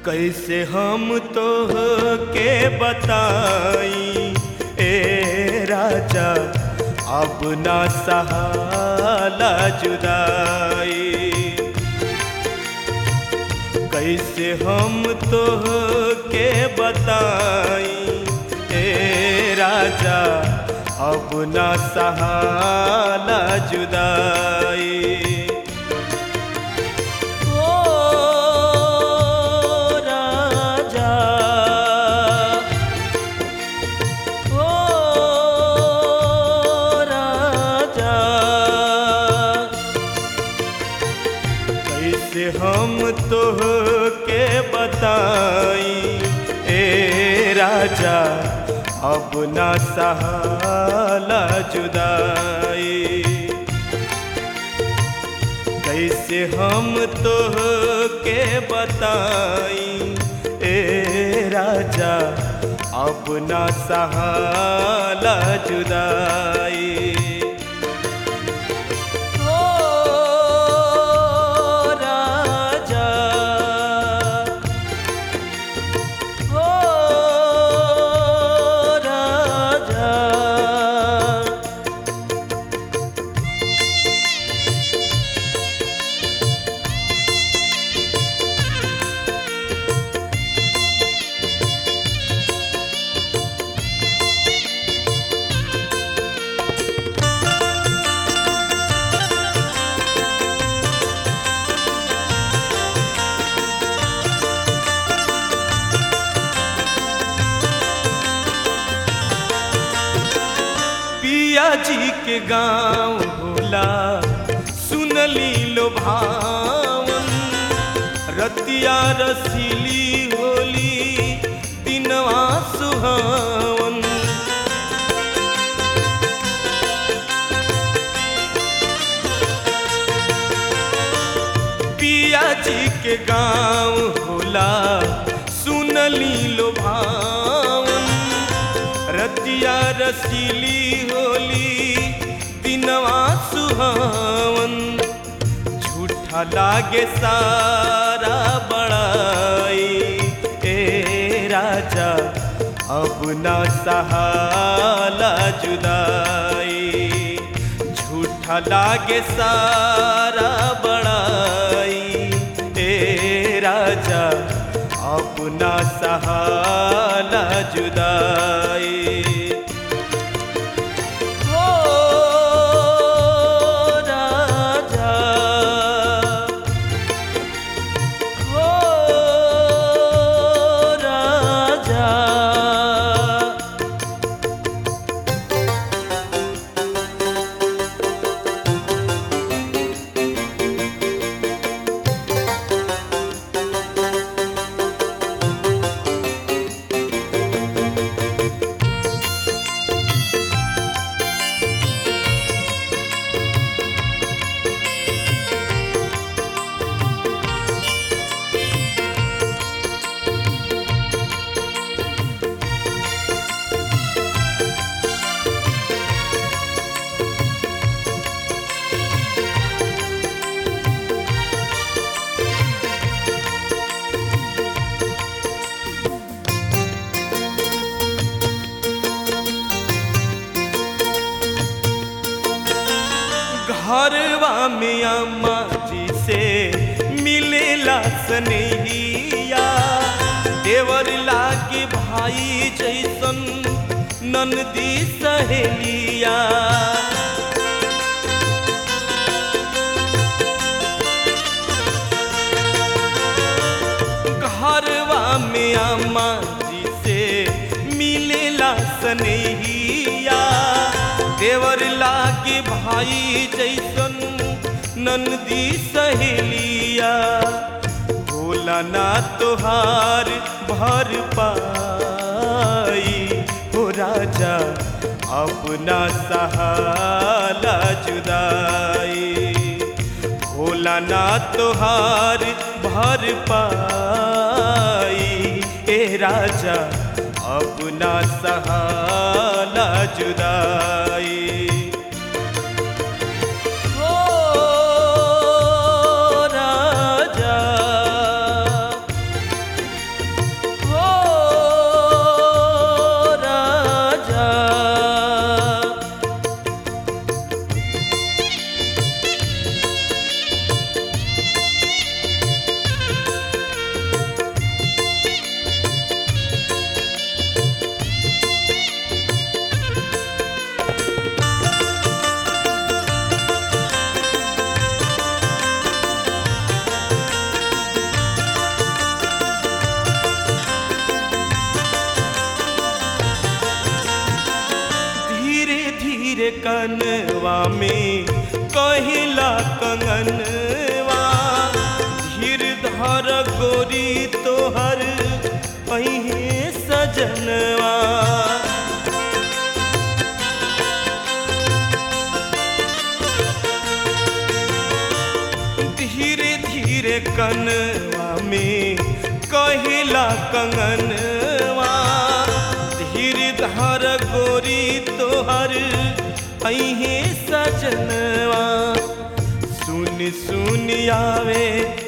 कैसे हम तो के बताई ए राजा अब ना सहाला जुदाई कैसे हम तो के बताई ए राजा अब ना सहाला जुदाई ओ राजा ओ राजा कैसे हम तो के बताई ए राजा अब ना सहाला जुदाई कैसे हम तो के बताई ए राजा अब ना सहाला जुदाई ओ राजा ओ राजा पिया जी के गांव भोला सुनली लो भावन रतिया रसीली होली दिनवा सुहावन पिया जी के गांव होला सुनली लो भावन रतिया रसीली होली दिनवा सुहावन झूठा लागे सारा बड़ाई ए राजा अब ना सहाला जुदाई झूठा लागे सारा बड़ाई ए राजा अपना सहाला जुदाई ओ राजा ओ राजा घरवा में अम्मा जी से मिलेला सनहिया देवर लागे भाई जैसन ननदी सहेलिया घरवा में अम्मा जी से मिलेला सनहिया देवर लागे भाई जैसन नंदी सहेलिया भोला ना तोहार भर पाई हो राजा अपना सहाला जुदाई भोला ना तोहार भर पाई ए राजा अपना सहाला जुदाई ओ राजा कनवा में कहिला कंगनवा धीर धर गोरी तोहर अहे सजनवा धीरे धीरे कनवा में कहिला कंगनवा धीरे धर गोरी तोहर अहे सजनवा सुन सुन आवे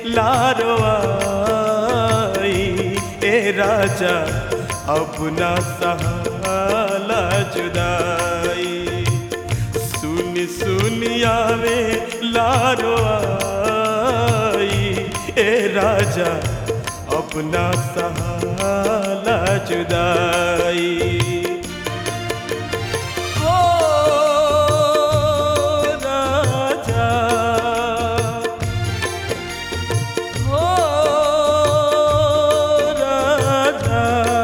लारवाई ए राजा अपना सहाला जुदाई सुन सुन आवे लारो आई ए राजा अपना सहाला जुदाई ओ राजा ओ राजा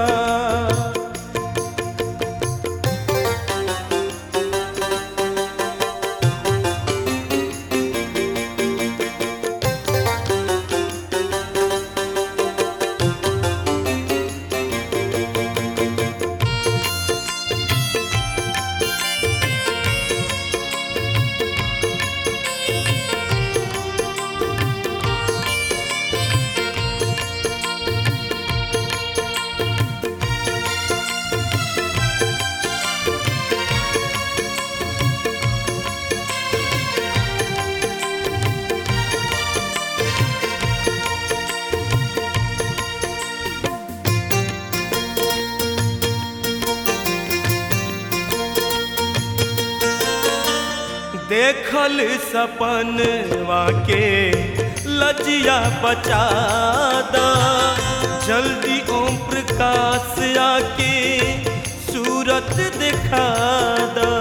देखल सपनवा के लजिया बचा दा जल्दी ओम प्रकाश आके सूरत दिखा दा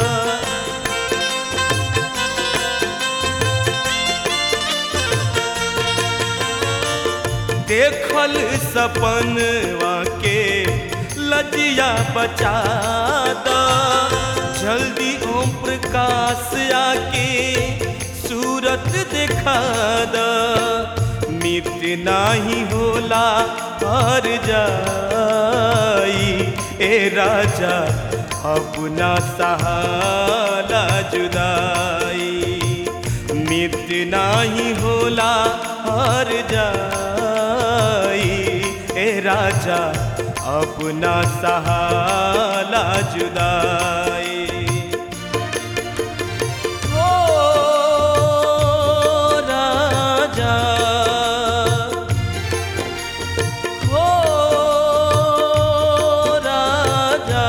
देखल सपनवा के लजिया बचा दा जल्दी ओम प्रकाश आके सूरत दिखा दा मित नाही होला हर जाई ए राजा अपना सहाला जुदाई मित नाही होला हर जाई ए राजा अपना सहाला जुदाई ओ राजा ओ राजा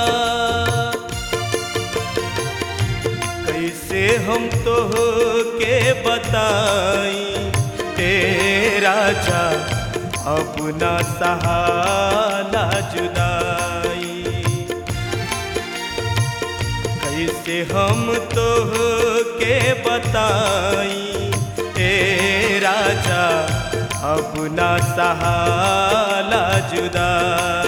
कैसे हम तो के बताई ए राजा अपना सहाला जुदाई कैसे हम तो के बताई ए राजा अपना सहाला जुदाई